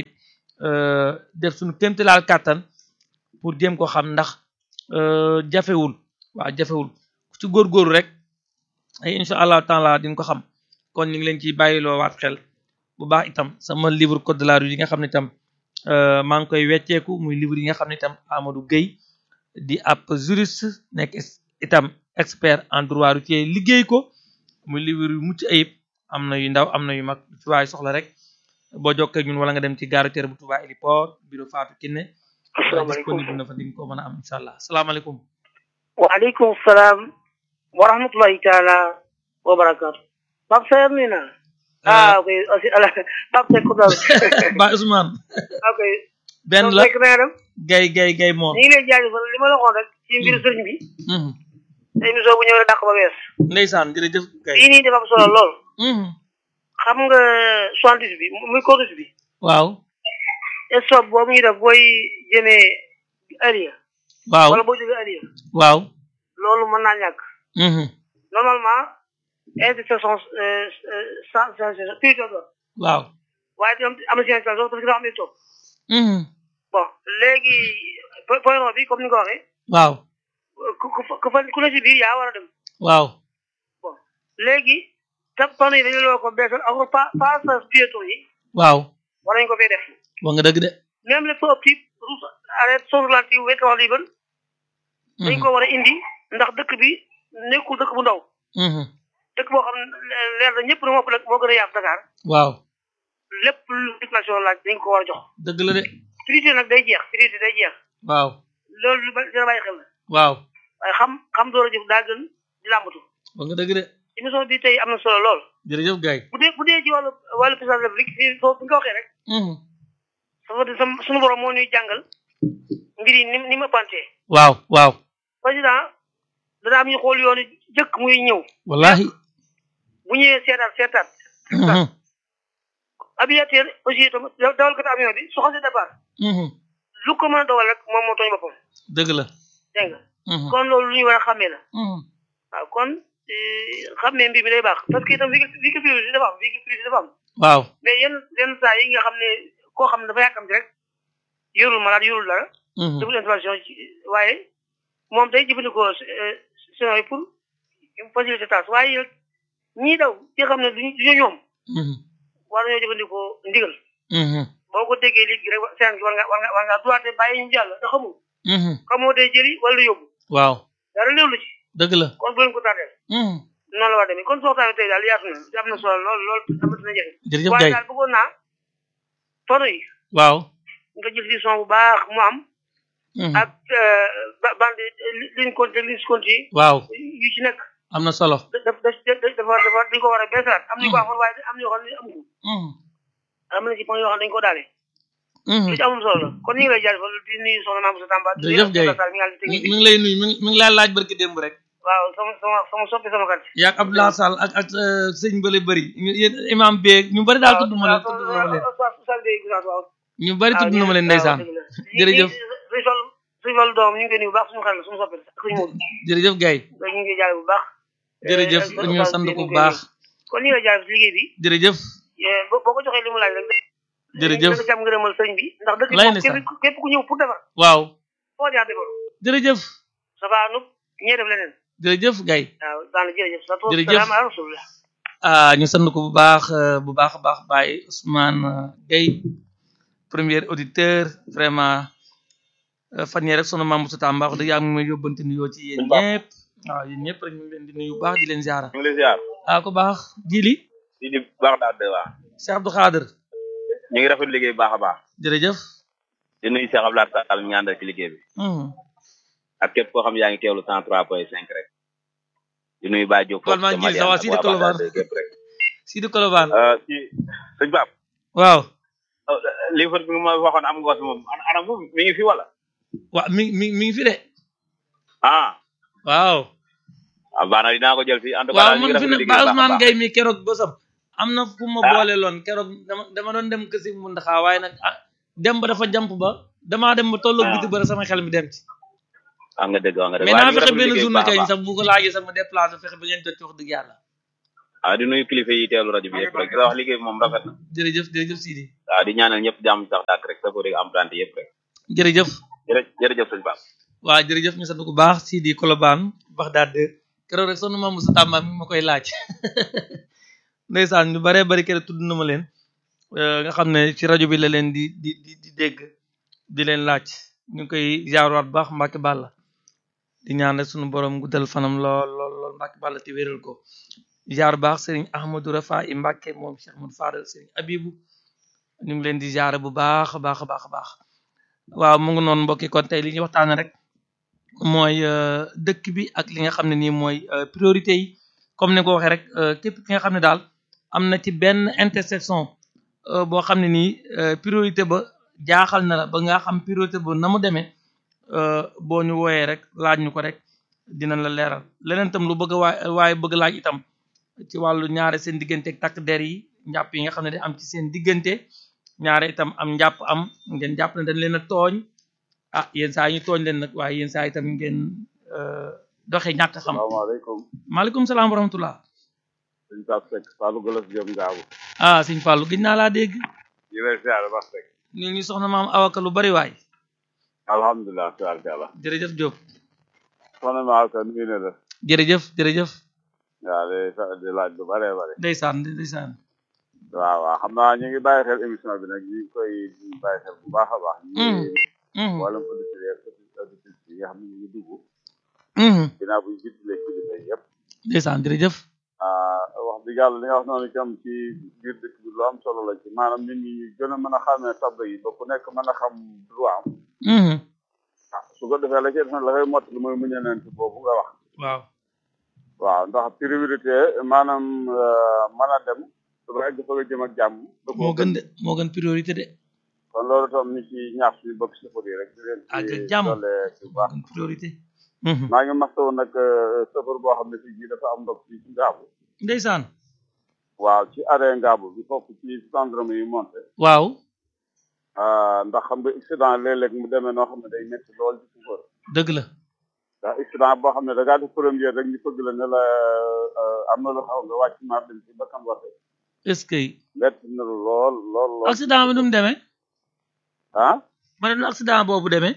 def suñu kéemtalaal kàttan pour jéem ko xam ndax jafewul waaw jafewul ku ci góorgóorlu rek ay incha allahu taala di nga ko xam kon ñu ngi leen ciy bàyyiloo waat xel bu baax itam sama livre code de la rue yi nga xam ne itam maa ngi koy wecceeku muy livre yi nga xam ne itam Amadou Gueye di ab juriste nekk itam expert en droit routier liggéey ko muy livre yu mucc ayib am na yu ndaw am na yu mag ci waaye soxla rek boo jokkee ñun wala nga dem ci gare routière bu Touba Héliport bureau Fatou Kiné disponible na fa di nga ko mën a am incha allah asalaamaaleykum waaleykum salaam wa rahmatullahi taala wa barakaatu Pape Sayer nuyu naa ah ok aussi ala Pape Seck Koudar Ba Ousmane ok benn la fekk na nga dem gay gay gay moom ñu ngi lay jaajëfal li ma la waxoon rek ci mbiru sëriñ bi émission bu ñëw rek dàq ba wees ndeysaan jërëjëf gay lii nii dafa am solo lool xam nga soixante-dix bi muy corniche bi waaw stop boobu ñu def booy jëmee Aliya waaw wala boo jógee Aliya waaw loolu mën naa ñàkk normalement intersection cent prix waaw waaye tam am na si parce que dafa am ay topp bon léegi point non bi comme ni nga ko waxee waaw ku ku ku fa ku ne si biir yaa war a dem waaw bon léegi tam panneau yi dañu loo ko beesal encore pas passage piéton yi waaw war nañu ko fee def wax nga dëgg de même les feux petits route arrêt sans ralenti wet wax liban dañ ko war a indi ndax dëkk bi nekkul dëkk bu ndaw dëkk boo xam ne leer na ñëpp na moo moo gën a yaatu Dakar waaw lépp lu circulation laaj dañ ko war a jox dëgg la de priorité nag day jeex priorité day jeex waaw loolu lu ba dina bàyyi xel la waaw waaye xam xam door a jëf daa gën di làmbatu wax nga dëgg de émission bi tey am na solo lool jërëjëf gay bu dee bu dee ci wàllu wàllu président de la République fii foofu bi nga waxee rek sama sama suñu borom moo ñuy jàngal mbir yi ni ni ma pantee waaw waaw président dana am ñu xool yoonu jëkk muy ñëw wallahi bu ñëwee seetaat seetaat aviateur aussi itam dawalkatu avion bi su xasee départ lu ko mën a dawal rek moom moo tooñ boppam dëgg la dégg nga kon loolu lu ñu war a xàmmee la waaw kon xàmmee mbir mi day baax parce que itam véhicule véhicule privé dafa am véhicule privé dafa am waaw mais yenn yenn saa yi nga xam ne koo xam ne dafa yàkkamti rek yorul malade yorul dara deful intervention ci waaye moom day jëfandikoo sinon yi pour faciliter tâche waaye ñii daw ci xam ne duñu duñu ñoom war nañoo jëfandikoo ndigal boo ko déggee léegi rek seen war nga war nga war nga droite bàyyi ñu jàll da xamul xamoo day jëli wala yóbbu waaw dara léew la ci dëgg la kon bu leen ko tardeel noonu la war demee kon sooxtaane tey daal yaatu na am na solo lool lool amati na njëriñ jërëjëf waaye gay daal bëggoon naa tono yi waaw nga jël si son bu baax mu am ak bande ligne compte ligne compte yi waaw yu ci nekk am na solo daf daf dafa dafa dañ ko war a beesalaat am nañu ko waxoon waaye am na yoo xam ne amu ko am na ci point yoo xam ne dañu ko daale lu ci amul solo la kon ñu ngi lay jaajëfal di nuyu soxna Maam Moussa Tamba di jërëjëf Gaye mi ngi mi technique ngi lay nuyu mi ngi mi ngi laa laaj barki démb rek waaw sama sama sama soppi sama kat yaag Abdoulaye Sall ak ak sëñ Bële bëri ñu yéen imam beeg ñu bëri daal tudd ma leen tudd na ma leen waaw ñu bëri tudd na ma leen ndeysaan jërëjëf suñu sol suñu sol doom ñu ngi koy nuyu bu baax suñu xel la suñu soppi ak suñu moom jërëjëf Gaye ñu ngi jaay bu baax jërëjëf ñu sant ko bu baax kon ñu ngi lay jaay ci liggéey bi jërëjëf boo boo ko joxee li mu laaj rek jërëjëf da nga ci am ngërëmal sëñ bi ndax dëkk lay bi na moom képp képp ku ñëw pour defar waaw foo jaar defar jërëjëf ça va nu ñee def leneen jërëjëf Gaye waaw daana jërëjëf sa toog Jërëjëf. salaam ala rasulillah ah ñu sant ko bu baax bu baax a baax Baye Ousmane Gueye premier auditeur vraiment fan yii rek sunu maam Moussa Tamba wax dëgg yàlla mu ngi may yóbbante nuyoo ci yéen ñëpp waaw yéen ñëpp rek ñu ngi leen di nuyu bu baax di leen ziara ñu ngi lay ziar ah ko baax jili di di baax daal de waa Cheikh Abdou Khader ñu ngi rafet liggéey bu baax a baax jërëjëf di nuyu Cheikh Abdoulaye Sall ñu àndal ci liggéey bi hmm ak képp koo xam yaa ngi teewlu cent trois point cinq rek di nuyu Baye Diop Wal maa ngi gis waa Sidi Colobane. gépp rek Sidi Kolobane Euh, ci sëñ Pape waaw lii fa bi nga ma waxoon am nga ko moom ana ana moom mi ngi fi wala waaw mi mi mi ngi fi de ah waaw ah baax na dinaa ko jël fii en tout cas waaw daal ñu ngi man fi rafet ne liggéey ba bu baax a Ousmane baax Gueye mi keroog bosam am na fu ma Ah. boole loon keroog dama dama doon dem kësi mu ndaxaa waaye nag ah dem ba dafa jamp ba damaa dem ba tolloog Ah. biti bara sama xel mi dem ci wax nga dëgg wax nga dëgg mais waaye naa ñu ngi fexe rafet benn liggéey bu journée baax a kay baax. sax bu ko laajee sax ma déplacé fexe ba ngeen jot ci wax dëgg yàlla waaw di nuyu kilifa yi teelu rajo bi yëpp rek di la wax liggéey bi moom rafet na jërëjëf jërëjëf Sidi waaw di ñaanal ñëpp jàmm sax dàkk rek sa ko dégg emprunté yëpp rek jërëjëf jërë jërëjëf sëñ Pape waaw jërëjëf ñu sant bu baax Sidi Kolobaan Baxdaad keroog rek sonn ma Moussa Tamba mi ma koy laaj ndeysaan ñu baree bari keroog tudd na ma leen nga xam ne ci rajo bi la leen di di di di dégg di leen laaj ñu ngi koy jaarwaat baax Mbacke Balla di ñaan rek sunu borom guddal fanam lool lool lool Mbacke Balla te wéral ko jaar baax Serigne Ahmadou Rafa i Mbacke moom Cheikh Ahmadou Fadal Serigne Abibu ñu ngi leen di jaare bu baax a baax a baax a baax waaw mu ngi noonu mbokki kon tey li ñuy waxtaane rek mooy dëkk bi ak li nga xam ne nii mooy priorité yi comme ni ko waxee rek képp ki nga xam ne daal am na ci benn intersection boo xam ne nii priorité ba jaaxal na la ba nga xam priorité ba na mu demee boo ñu wooyee rek laaj ñu ko rek dinañ la leeral leneen itam lu bëgg a waay waaye bëgg laaj itam ci wàllu ñaare seen diggante ak takk der yi njàpp yi nga xam ne day am ci seen diggante ñaare itam am njàpp am ngeen jàpp ne dañ leen a tooñ ah yenn saa ñu tooñ leen nag waaye yenn saa itam ngeen doxe ñàkk xam salaamaaleykum maaleykum salaam wa rahmatullah sëñ Pape Seck Fallou Golos Diop Ngaabu ah sëñ Fallou gëj naa laa dégg ñu lay siyaare Pape Seck ñu ñu soxna maam awaka lu bari waay alhamdulilah tabarkàlla jërëjëf Diop soxna ma awka nuyu na la jërëjëf jërëjëf waaw di di laaj lu bare bare ndeysaan ndeysaan waaw waaw xam naa ñu ngi bàyyi xel émission bi nag ñu ngi koy bàyyi xel bu baax a baax ñu ngi wàllum auditeurs yi auditrices yi nga xam ne ñu ngi dugg dinaa buñ jiitlee kilifa yi yëpp ndeysaan jërëjëf wax dëgg yàlla li nga wax noonu itam ci biir dëkk bi lu am solo la ci maanaam nit ñi ñu gën a mën a xamee tabla yi ba ku nekk mën a xam droit am ah su ko defee la ci def la koy mottali mooy muñalante boobu nga wax waaw waaw ndax priorité maanaam mën a dem su ba egg fa nga jëm ak jàmm moo gën de moo gën priorité de kon loolu tam ni ci ñaax suñu bokk safar yi rek di leen ak ci jàmm doole bu baax gën priorité maa ngi mastawu nag safar boo xam ne fii jii dafa am ndox fii ci ngaabu ndeysaan waaw ci arrêt ngaabu bi foofu ci syndrome yi monté waaw ndax xam nga accident léeg-léeg mu demee noo xam ne day métti lool ci safar dëgg la ndax accident boo xam ne da ngaa def première rek ñu fëgg la ne la am na lu xaw nga wàcc maar dem ci bakkan waxe est-ce que métti na lool lool lool accident bi nu mu demee ah ma ne nu accident boobu demee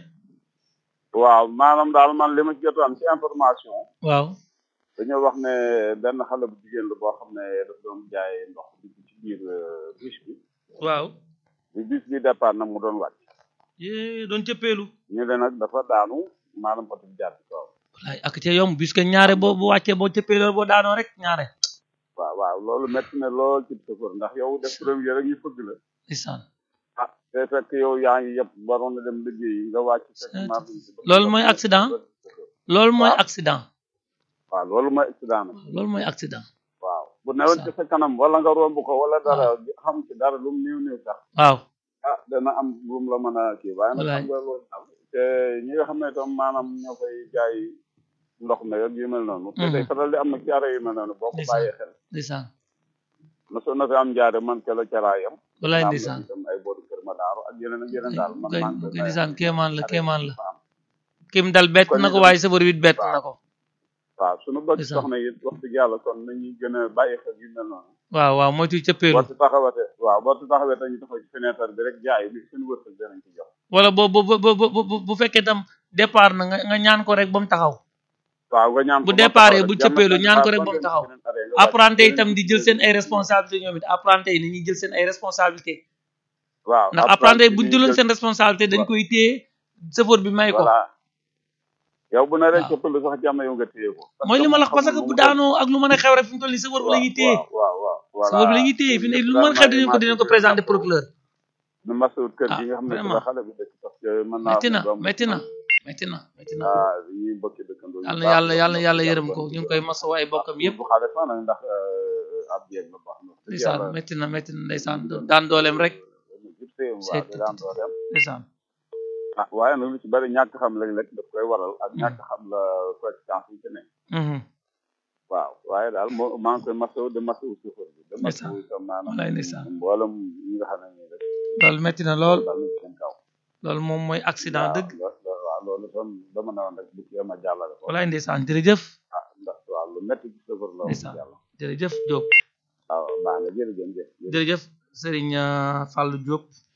waaw maanaam daal man li ma ci jot am ci information waaw dañoo wax ne benn xale bu jigéen la boo xam ne daf doon jaay ndox di ci biir bus bi waaw bi bus bi départ nag mu doon wàcc yee doon cëppeelu ñu ne nag dafa daanu maanaam oto bi jaar ci kaw wallaay ak ca yomb puisque ñaare boo bu wàccee boo cëppeeloo boo daanoo rek ñaare waaw waaw loolu métti na lool ci chauffeur ndax yow def premier rek ñu fëgg la ndeysaan ah te fekk yow yaa ngi yëpp waroon na dem liggéeyi nga wàcc fekk maa loolu mooy accident loolu mooy waaw. accident waaw loolu mooy accident nag loolu mooy accident waaw bu newoon ci sa kanam wala nga romb ko wala dara xam ci dara lu mu néew néew sax waaw ah dana am lu mu la mën a kii waaye nag Wallaay. xam nga loolu daal te ñi nga xam ne tam maanaam ñoo koy jaay ndox mi ak yu mel noonu te day faral di am nag jaare yu mel noonu boo ko Ndeysaan. bàyyee xel ndeysaan mosoon na fi am jaare man ca la caraayam wallaay am na ndeysaan itam ay booru kër ma daaru ak yeneen ak yeneen daal man kay maa ngi koy kay ndeysaan kéemaan la kéemaan la am kim dal bett Kon na ko itam- waaye sabar wit bett waaw. na ko waaw suñu bëgg Ndeysaan. soxna yi wax dëgg yàlla kon nañuy gën a bàyyi xel yu mel noonu waaw waaw moytu cëppeelu boo ci taxawate waaw boo ci taxawee dañu taxaw ci fenêtre bi rek jaay bi seen wërsëg danañ ci jox wala boo bu bu bu bu bu fekkee tam départ na nga nga ñaan ko rek ba mu taxaw waaw nga ñaan bu ko ba départ taxaw bu rek, cëppeelu jàmm ñaan ko ak rek ba ba mu ngeen taxaw beneen arrêt nga wàcc apprenti yi beneen tam di jël seen ay beneen responsabilité ñoom it apprenti yi nañuy jël seen ay responsabilité waaw ndax apprenti yi buñ jëloon seen responsabilité dañ koy téye chauffeur bi may ko voilà yow bu naree waaw. cëppalu sax jàmm yow nga téye ko mooy li ma la wax parce que bu daanoo ak lu mën a xew rek fi mu toll nii chauffeur bi la ñuy téye waaw waaw waaw chauffeur bi la ñuy téye fi ne lu mën xew dinañ ko dinañ ko présenter procureur nu masawut kër Ah, gi nga xam ne vraiment. la xale bi dëkk parce que mën naa metti na doom metti na metti na metti na ah ñuy mbokki dëkkandoo yàlla na yàlla yàlla na yàlla yërëm ko ñu ngi koy masawu ay bokkam yëpp bu xale sax nag ndax euh, ab jeeg la baax na ndeysaan metti na metti na ndeysaan daan dooleem rek jib séem waaw di daan doo dem ndeysaan ah waaye nag lu ci bari ñàkk xam léeg-léeg daf koy waral ak ñàkk xam la conséquence yi ci ne Mhm. waaw waaye daal moo maa ngi koy masawu de masawu chauffeur bi de Ndeysaan. masawu itam maanaam Wallaay ndeysaan. mboolem ñi nga xam ne nii rek loolu metti na lool dal na ci seen kaw loolu moom mooy accident waaw dëgg lo- lo- waaw loolu tam dama ne woon rek bu ci yem a jàllale ko walaay ndeysaan jërëjëf ah ndax waaw lu métti ci chauffeur la wax Ndeysaan. yàlla jërëjëf Diop waaw baax na jërëjëf jërëjëf Serigne Fallou Diop